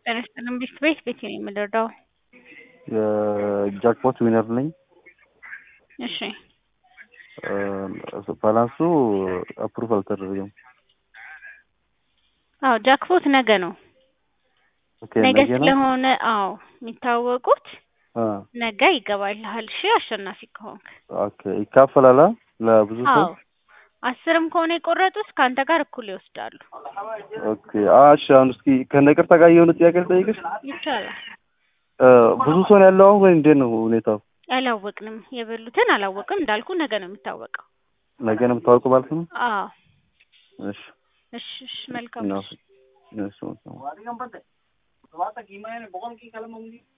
ጤና ይስጥልኝ ቢስት ቤት ቤቴ ነው የምንረዳው። የጃክፖት ዊነር ነኝ። እሺ ባላንሱ አፕሩቭ አልተደረገም። አዎ ጃክፖት ነገ ነው። ኦኬ ነገ ነገ ነው። ስለሆነ አዎ የሚታወቁት አ ነገ ይገባልሃል። እሺ አሸናፊ ከሆንክ ኦኬ ይካፈላል አ? ለብዙ ሰው አዎ አስርም ከሆነ የቆረጡት ከአንተ ጋር እኩል ይወስዳሉ። ኦኬ አ እሺ አሁን እስኪ ከነቅርታ ጋር የሆነ ጥያቄ ልጠይቅሽ። ይቻላል። እ ብዙ ሰው ነው ያለው አሁን ወይ እንዴት ነው ሁኔታው? አላወቅንም። የበሉትን አላወቅም። እንዳልኩ ነገ ነው የሚታወቀው። ነገ ነው የምታወቁ ማለት ነው? አዎ እሺ እሺ እሺ መልካም ነው እሺ። እሺ